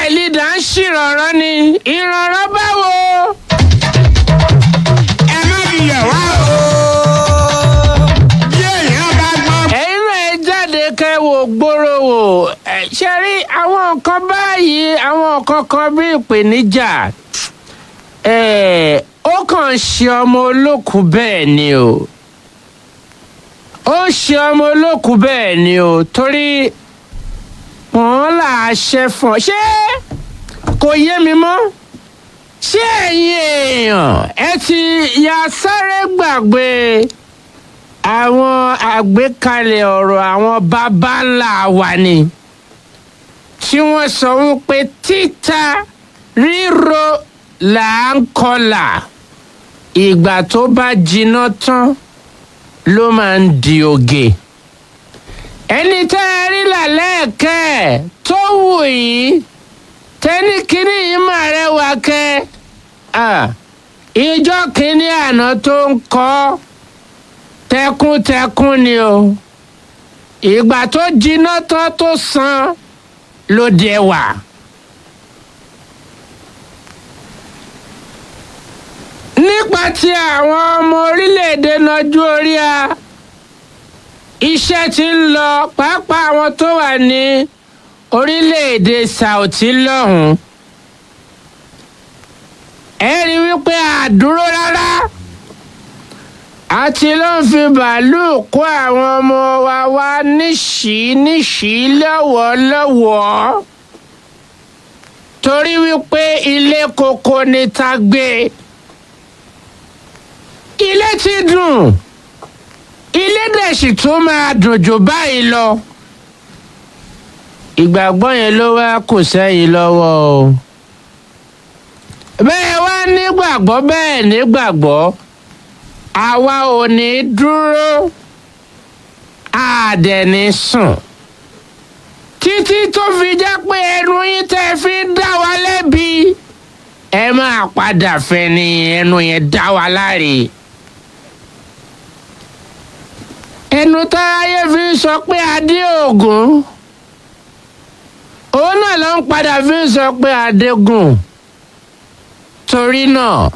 leader ń ṣèrànràn ni ìrànràn báwo. ẹ má fi yẹ̀ wá o. bí èèyàn bá gbọ́n. ẹ̀yin náà ẹ jáde kẹ́ wò gbòòrò wò ẹ ṣe rí àwọn nǹkan báyìí àwọn nǹkan kan bí ìpèníjà ẹ̀, ó kàn ń ṣe ọmọ olókùú bẹ́ẹ̀ ni o ó ń ṣe ọmọ olókùú bẹ́ẹ̀ ni o torí wọ́n là á ṣe fún ọ ṣé kò yé mi mọ́ ṣé ẹ̀yin èèyàn ẹ ti ya sáré gbàgbé àwọn àgbékalẹ̀ ọ̀rọ̀ àwọn baba ńlá wa ni tí wọ́n sọ wípé títa ríro là ń kọlà ìgbà tó bá jiná tán ló máa ń di oge ẹni tẹ́ ẹ rí làlẹ́ẹ̀kẹ́ ẹ̀ tó wù yín tẹ́ni kínní yìí máa rẹwà kẹ́ ẹ̀ ìjọ kínní àná tó ń kọ́ tẹkuntẹkun ni o ìgbà tó jiná tán tó san ló dé wà. nípa ti àwọn ọmọ orílẹ̀-èdè nájú orí a iṣẹ́ ti ń lọ pàápàá àwọn tó wà ní orílẹ̀-èdè Saudi lọ́hùn-ún ẹ rí wípé àdúró rárá àti ló ń fi bàálù kó àwọn ọmọ wa wá níṣìí níṣìí lọ́wọ́lọ́wọ́ torí wípé ilé koko ni ta gbé ilé ti dùn ilé dẹ̀ sì tún máa dùn jù báyìí lọ ìgbàgbọ́ yẹn ló wá kù sẹ́yìn lọ́wọ́ o bẹ́ẹ̀ wá nígbàgbọ́ bẹ́ẹ̀ nígbàgbọ́ àwa ò ní dúró àdẹ̀ní sùn títí tó fi jẹ́ pé ẹnu yín tẹ́ fi ń dá wa lẹ́bi ẹ máa padà fẹ́ ni ẹnu yẹn dá wa láre. ẹnu táyé fi ń sọ pé adé ògún òun náà ló ń padà fi ń sọ pé adégún torí náà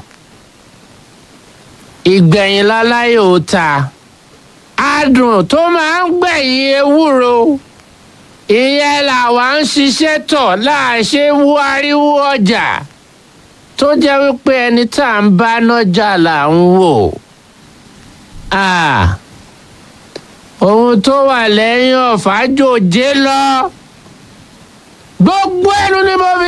ìgbẹ̀yìn láláyò ta adùn tó máa ń gbẹ̀yìn ewúro ìyẹn làwa ń ṣiṣẹ́ tọ̀ láàṣẹ wáríwó ọjà tó jẹ́ wípé ẹni tá à ń bá nájà là ń wò. ohun tó wà lẹ́yìn ọ̀fà jòjé lọ gbogbo ẹnu ni mo fi